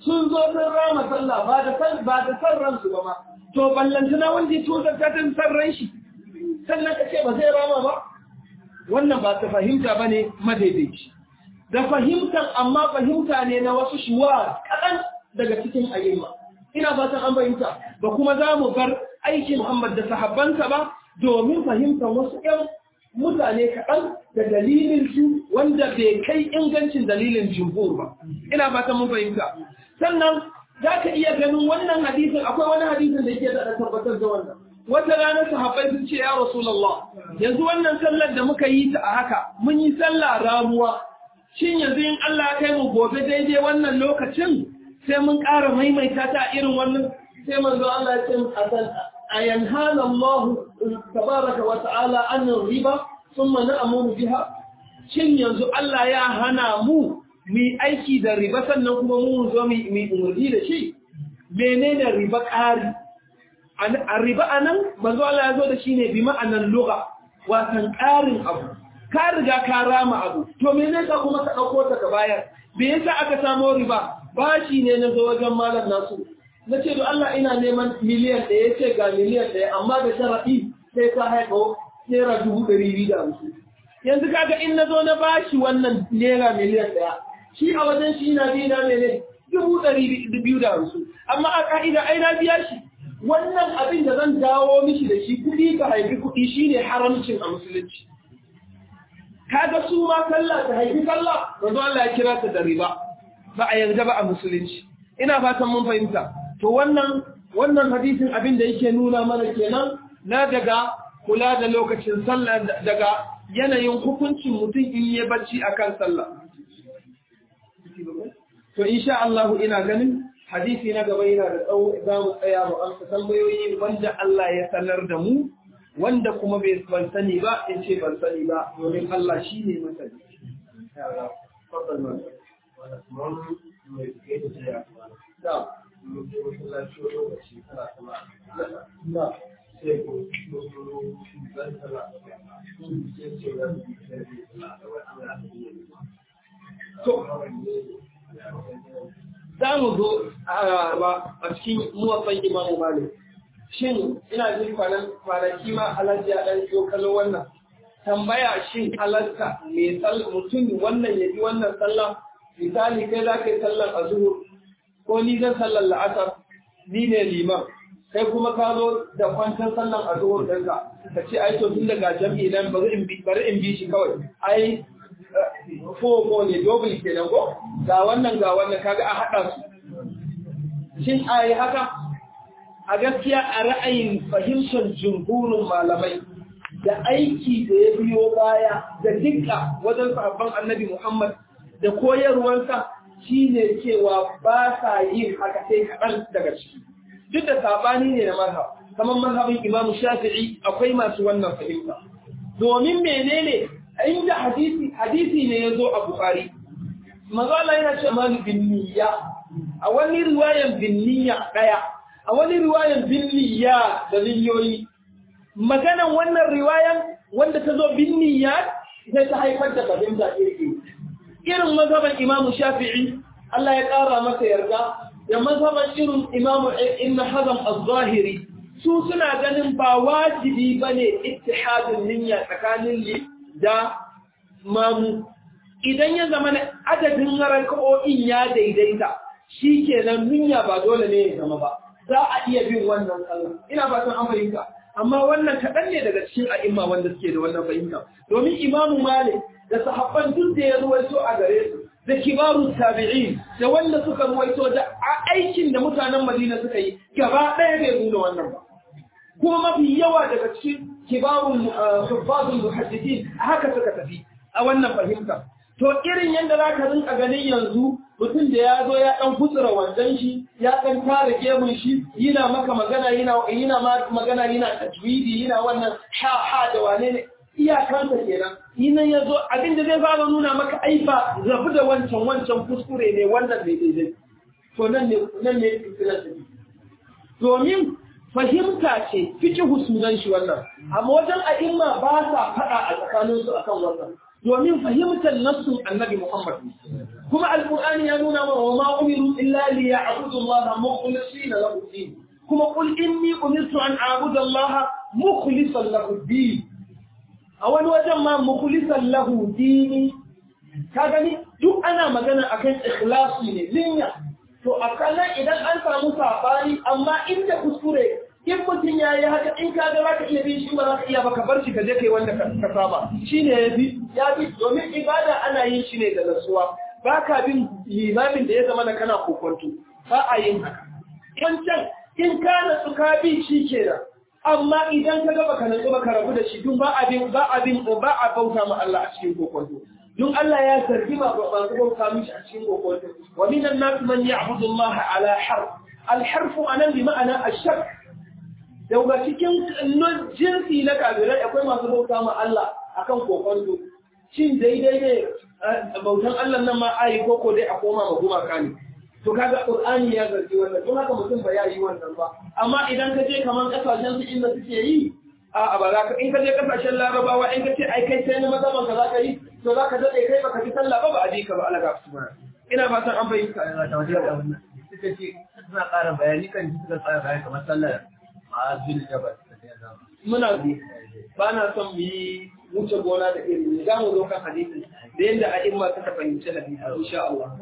sun zo sun rama sallah ba da san ba da san ransu ba ma to ballantana wanda ya tozar ta tun san ran shi sannan ka ce ba zai rama ba wannan ba ta fahimta bane madaidaici da fahimtan amma fahimta ne na wasu shuwa kaɗan daga cikin ayyuma ina fatan an fahimta ba kuma za mu bar aikin Muhammad da sahabbansa ba domin fahimtar wasu ƴan mutane kaɗan da dalilin su wanda bai kai ingancin dalilin jumhur ba ina fatan mun fahimta sannan za ka iya ganin wannan hadisin akwai wani hadisin da yake da tabbatar da wannan wata ranar sahabbai sun ce ya rasulullah yanzu wannan sallar da muka yi ta a haka mun yi sallah ramuwa shin yanzu in Allah ya kai mu gobe daidai wannan lokacin sai mun ƙara maimaita ta irin wannan sai manzo Allah ya ce asan ayanhana Allah tabaraka wa ta'ala an riba thumma na'muru biha shin yanzu Allah ya hana mu mu aiki da riba sannan kuma mu zo mu umurni da shi menene riba ƙari a riba anan manzo Allah ya zo da shi ne bi ma'anan lugha watan ƙarin abu ka riga ka rama abu to me ne ka kuma ka dauko ta ka bayar me yasa aka samo riba bashi ne na zo wajen malam nasu na ce to Allah ina neman miliyan ɗaya ce ga miliyan ɗaya amma da sharaɗi sai ka haifo naira dubu ɗari biyu da hamsin yanzu kaga in na zo na bashi wannan naira miliyan ɗaya shi a wajen shi na biyu na mene dubu ɗari biyu da hamsin amma a ka'ida ai na biya shi wannan abin da zan dawo mishi da shi kuɗi ka haifi kuɗi shine haramcin a musulunci kaga su ma sallah ta haifi sallah manzo Allah ya kira ta da riba ba a yarda ba a musulunci ina fatan mun fahimta to wannan wannan hadisin abin da yake nuna mana kenan na daga kula da lokacin sallah daga yanayin hukuncin mutum in yi bacci akan sallah to insha Allah ina ganin hadisi na gaba yana da tsawo za mu tsaya mu amsa tambayoyi wanda Allah ya sanar da mu wanda kuma bai ban sani ba in ce ban sani ba domin Allah shi ne masani. Za mu zo a cikin muwatsan imamu Malik. shin ina jin kwanaki ma alhaji ya ɗan yo kallo wannan tambaya shin halarta mai mutum wannan ya ji wannan sallah misali kai za ka yi sallar azhur ko ni zan sallar la'asar ni ne liman kai kuma ka zo da kwantar sallar azhur ɗinka ka ce ai to tun daga jam'i nan bari in bi bari in bi shi kawai ai fo ko ne double kenan ko ga wannan ga wannan kaga a haɗa su shin ai haka a gaskiya a ra'ayin fahimtar jumhurin malamai da aiki da ya biyo baya da dukka wajen sahabban annabi Muhammad da koyarwarsa shine cewa ba sa yin haka sai kaɗan daga ciki duk da sabani ne na mazhab kamar mazhabin Imam Shafi'i akwai masu wannan fahimta domin menene inda hadisi hadisi ne yazo a Bukhari manzo Allah yana cewa bin niyya a wani riwayan bin niyya daya a wani riwayan binniya da niyyoyi maganan wannan riwayan wanda ta zo binniya sai ta haifar da fahimta iri irin mazhaban imamu shafi'i Allah ya ƙara masa yarda da mazhaban irin imamu ibn hazm az-zahiri su suna ganin ba wajibi bane ittihadin niyya tsakanin li da mamu idan ya zama adadin raka'o'in ya daidaita shikenan niyya ba dole ne ya zama ba za a iya bin wannan sallah ina fatan an fahimta amma wannan kaɗan ne daga cikin a'imma wanda suke da wannan fahimta domin imamu malik da sahabban duk da ya ruwaito a gare su da kibarun tabi'in da wanda suka ruwaito da aikin da mutanen madina suka yi gaba ɗaya bai nuna wannan ba kuma mafi yawa daga cikin kibarun huffazun muhaddithin haka suka tafi a wannan fahimta to irin yadda za ka rinka ganin yanzu mutum da ya zo ya ɗan kutsura wandan shi ya ɗan tara gemun shi yana maka magana yana yana magana yana tajwidi yana wannan ha ha da wane ne iyakansa kenan yinan ya zo abin da zai fara nuna maka aifa zafi da wancan wancan kuskure ne wannan ne daidai to nan ne nan ne fitilar da domin fahimta ce fikihu sunan shi wannan amma wajen a'imma ba sa faɗa a tsakaninsu akan wannan domin fahimtar nassun annabi Muhammad kuma alqur'ani ya nuna mana wa ma umiru illa liya'budu Allah mukhlisina lahu din kuma qul inni umirtu an a'budu Allah mukhlisan lahu din a wani wajen ma mukhlisan lahu dini ka gani duk ana magana akan ikhlasi ne niyya to a kallon idan an samu sabani amma inda kuskure in mutum ya yi haka in ka ga ka iya bin shi ba za ka iya ba ka bar shi ka je kai wanda ka saba shi ne ya bi ya bi domin ibada ana yin shi ne da nasuwa ba ka bin limamin da ya zama na kana kokonto ba a yin haka wancan in ka nasu ka bi shi kenan amma idan ka ga baka natsu baka rabu da shi dun ba abin ba abin ba a bauta ma Allah a cikin kokonto dun Allah ya sarki ba ba su bauta mishi a cikin kokonto wa minan nas man ya'budu Allah ala harf al-harf anan bi ma'ana ash-shak daga cikin jinsi na kafirai akwai masu bauta ma Allah akan kokonto shin daidai ne bautan Allah nan ma ayi koko dai a koma ma gumaka ne to kaga qur'ani ya zargi wannan don haka mutum ba ya yi wannan ba amma idan ka je kaman kasashen su inda suke yi a ba za ka in ka je kasashen larabawa in ka ce ai kai sai na mazaban ka za ka yi to za ka dade kai baka ji sallah ba ba a ji ka ba alaga su ina fatan an fahimta suka ce suna ƙara bayani kan ji suka tsara bayani kamar sallar ma'azin jabal muna ba na son mu yi wuce gona da iri ne za mu zo kan hadisi da yadda a'imma suka fahimci hadisi insha Allah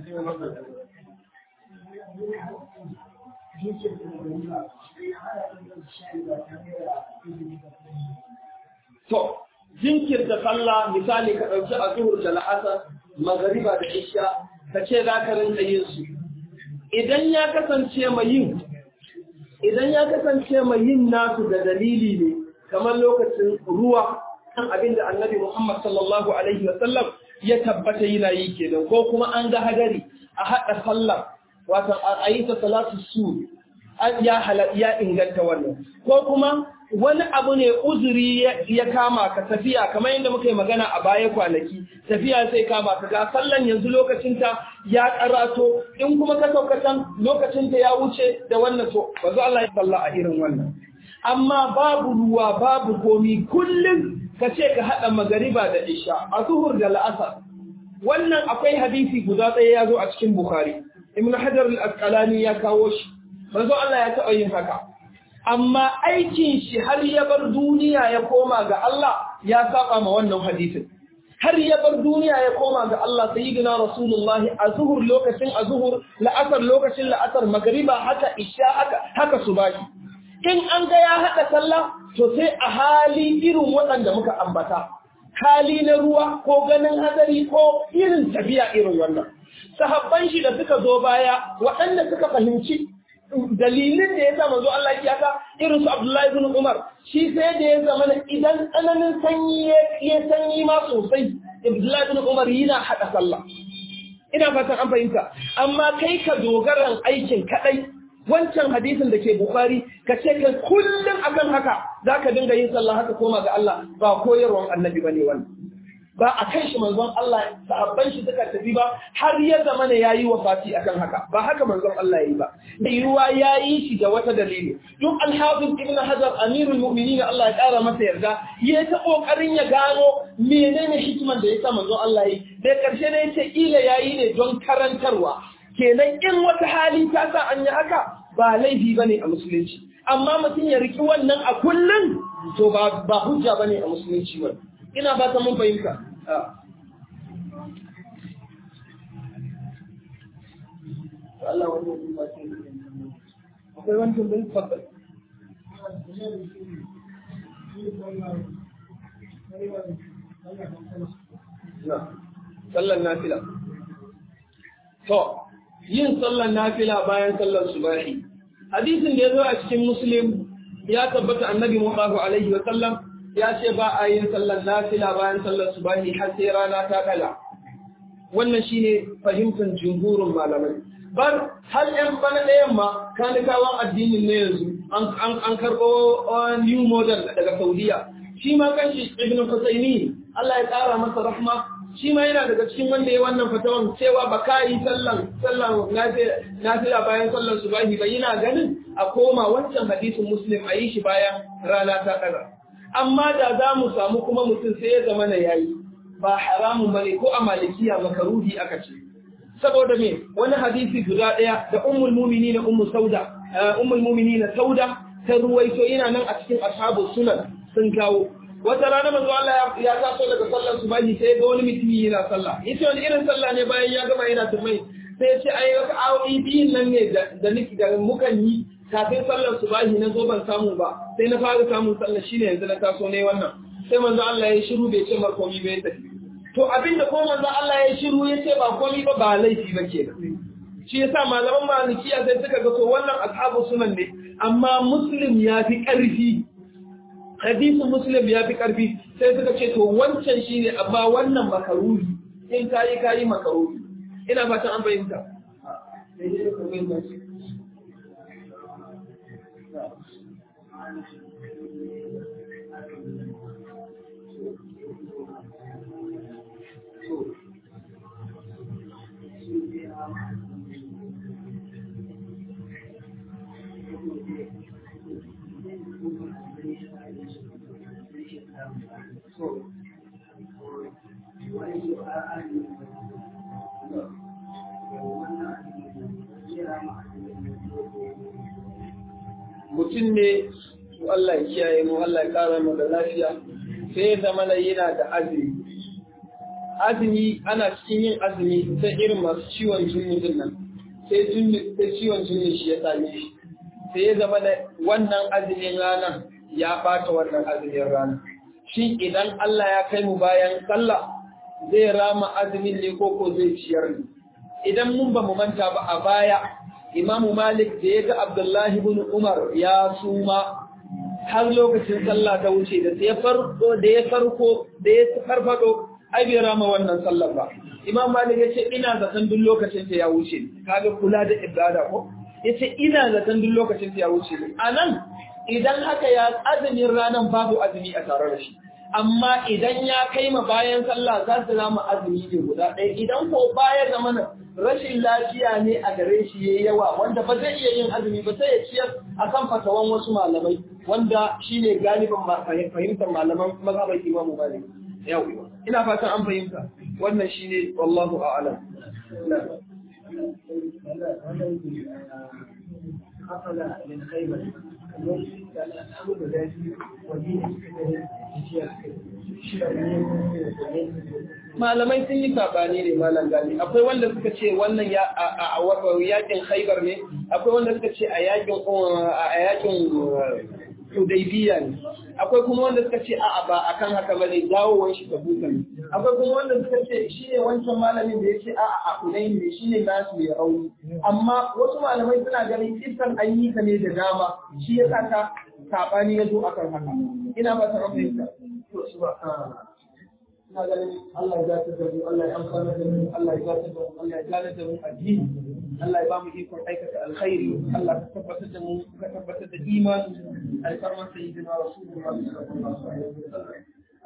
To, jinkirta sallah misali ka ɗauki a zuhur da la'asar, magariba da isha, ka ce za ka rinka yin su. Idan ya kasance mai yin, idan ya kasance mai yin nasu da dalili ne, kamar lokacin ruwa, kan abin da annabi Muhammad sallallahu Alaihi wasallam ya tabbata yana yi kenan, ko kuma an ga hadari a haɗa sallah wato a yi ta salatu su ya ya inganta wannan ko kuma wani abu ne uzuri ya kama ka tafiya kamar yadda muka yi magana a baya kwanaki tafiya sai kama ka ga sallan yanzu lokacinta ya karato in kuma ka saukatan lokacinta ya wuce da wannan to ba zo Allah ya salla a irin wannan amma babu ruwa babu komi kullum ka ce ka haɗa magariba da isha a zuhur da la'asar wannan akwai hadisi guda ɗaya ya zo a cikin bukhari ibn hajar al-asqalani ya kawo shi manzo Allah ya taɓa yin haka amma aikin shi har ya bar duniya ya koma ga Allah ya saba ma wannan hadisin har ya bar duniya ya koma ga Allah sayyidina rasulullah azhur lokacin azhur la'asar lokacin la'asar magriba haka isha haka haka subahi in an ga ya hada sallah to sai a hali irin waɗanda muka ambata hali na ruwa ko ganin hadari ko irin tafiya irin wannan sahabban shi da suka zo baya waɗanda suka fahimci dalilin da ya sa manzo Allah ya ka irin su Abdullahi ibn Umar shi sai da ya zama idan tsananin sanyi ya sanyi ma sosai Abdullahi ibn Umar yana hada sallah ina fatan an fahimta amma kai ka dogaran aikin kadai wancan hadisin da ke Bukhari ka ce ka kullum akan haka zaka dinga yin sallah haka koma ga Allah ba koyarwan annabi bane wannan ba a kan shi manzon Allah sahabban shi suka tafi ba har ya zama ne yayi wafati akan haka ba haka manzon Allah yayi ba da ruwa yayi shi da wata dalili duk al-hafiz ibn hajar amirul mu'minin Allah ya kara masa yarda ya ta kokarin ya gano menene hikiman da yasa manzon Allah yayi da karshe ne yace ila yayi ne don karantarwa kenan in wata hali ta sa an yi haka ba laifi bane a musulunci amma mutum ya riki wannan a kullun to ba ba hujja bane a musulunci ba ina ba ta mun fahimta Allah wani wani ba ce akwai wani tumbin fabbal sallan nafila to yin sallan nafila bayan sallan subahi hadisin da ya zo a cikin muslim ya tabbata annabi muhammadu alaihi wa sallam ya ce ba a yin sallar nafila bayan sallar subahi har sai rana ta kala wannan shine fahimtar jumhurin malamai bar har yan bana ɗayan ma kanikawan addinin ne yanzu an karɓo new model daga saudiya shi ma kanshi ibn husaini Allah ya ƙara masa rahma shi ma yana daga cikin wanda ya wannan fatawan cewa ba ka yi sallan sallan nafila bayan sallan subahi ba yana ganin a koma wancan hadisin muslim a yi shi bayan rana ta ɗaga amma da za mu samu kuma mutum sai ya zama na yayi ba haramun bane ko a malikiya makaruhi aka ce saboda me wani hadisi guda ɗaya da ummul mu'minin ummu sauda ummul mu'minin sauda ta ruwaito yana nan a cikin ashabu sunan sun kawo wata rana manzo Allah ya taso daga sallar subahi sai ga wani mutumi yana sallah yace wani irin sallah ne bayan ya gama yana tumai sai ya ce ai wata awoyi biyun nan ne da niki da mukan yi kafin sallar subahi na zo ban samu ba sai na fara samun sallar shine yanzu na taso ne wannan sai manzo Allah ya shiru bai ce mar komai bai tafi to abinda ko manzo Allah ya shiru ya ce ba komai ba ba laifi ba kenan shi yasa malaman malikiya sai suka ga to wannan ashabu sunan ne amma muslim ya fi ƙarfi hadisin muslim ya fi ƙarfi sai suka ce to wancan shi ne amma wannan makaruri in kayi kayi makaruri ina fatan an fahimta mutum ne Allah ya kiyaye mu Allah ya kara mu da lafiya sai ya zama na yana da azumi azumi ana cikin yin azumi sai irin masu ciwon jinni din nan sai jinni sai ciwon jinni shi ya same shi sai ya zama da wannan azumin ranar ya bata wannan azumin ranar shi idan Allah ya kai mu bayan sallah zai rama azumin ne ko ko zai ciyar ne idan mun ba mu manta ba a baya Imamu Malik da ya ga Abdullahi ibn Umar ya suma har lokacin sallah ta wuce da ya farko da ya farko da ya farfado ai bai rama wannan sallar ba Imam Malik ya ce ina zaton duk lokacin ta ya wuce kaga kula da ibada ko yace ina zaton duk lokacin ta ya wuce anan idan haka ya azumin ranan babu azumi a tare da shi amma idan ya kai ma bayan sallah za su rama azumi ne guda ɗaya idan ko baya zamana rashin lafiya ne a gare shi yayi yawa wanda ba zai iya yin azumi ba sai ya ciyar akan fatawan wasu malamai wanda shine galibin fahimtar malaman mazhabar Imam Malik yau ina fatan an fahimta wannan shine wallahu a'lam حصل من خيبر الأمر ذاتي ودين malamai sun yi sabani ne malam gani akwai wanda suka ce wannan ya a yakin khaibar ne akwai wanda suka ce a yakin a yakin hudaybiya ne akwai kuma wanda suka ce a'a ba akan haka bane dawowar shi tabuka ne akwai kuma wanda suka ce shine wancan malamin da yace a'a a hudayn ne shine nasu ya rauni amma wasu malamai suna ganin kisan an yi ta ne da dama shi yasa ta sabani ya zo akan haka ina ba ta rubuta to subhana ina ganin Allah ya zata da mu Allah ya amfana da mu Allah ya zata da mu Allah ya gane da mu addini Allah ya ba mu ikon aikata alkhairi Allah ka tabbatar da mu ka tabbatar da imani alfarman sayyidina rasulullah sallallahu alaihi wasallam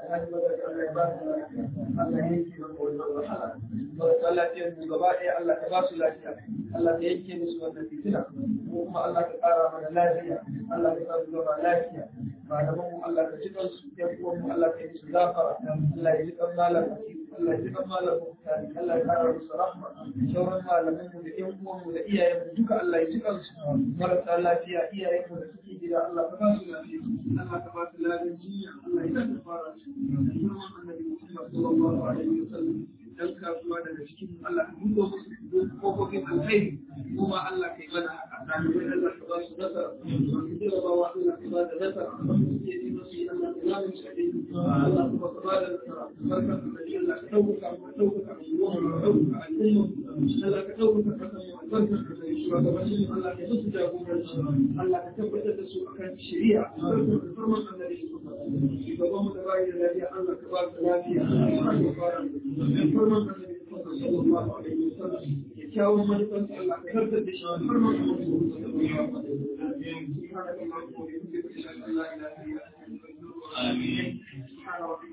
Allah ya mu gaba ɗaya Allah ka ba su lafiya Allah ka yanke musu wannan fitina ko kuma Allah ka ƙara mana lafiya Allah ka sa su zama lafiya malaman mu Allah ka jikan su ya kuwa mu Allah ka yi su zafara Allah ya jikan malam Allah ya jikan malam Allah ya ƙara musu rahma sauran malaman mu da ƴan uwan mu da iyayen mu duka Allah ya jikan su marasa lafiya iyayen mu da suke gida Allah ka ba su lafiya Allah ka ba su lafiya jinya Allah ya ka fara su annabi Muhammad sallallahu alaihi wasallam dan kasuwa daga cikin Allah ka buɗe musu kofofin alkhairi kuma Allah kai mana haka ɗalibai Allah ka ba su nasara masu jarabawa Allah ka ba da nasara ke yi masu yi Allah ka zama su a Allah kuma ka ba da nasara barkar da shi Allah ka ɗaukaka mu ɗaukaka mu ruwan mu ɗaukaka al'umma Allah ka ɗaukaka kasan mu albarkar ka da shugabannin mu Allah ka musu jagoranci Allah ka tabbatar da su akan shari'a barkar da farman annabi shugaban mu da bayi da lafiya Allah ka ba su lafiya Allah ka fara farman annabi sallallahu alaihi wasallam kyawun manufansa Allah ka karkar da shi farman annabi sallallahu alaihi wasallam Amin.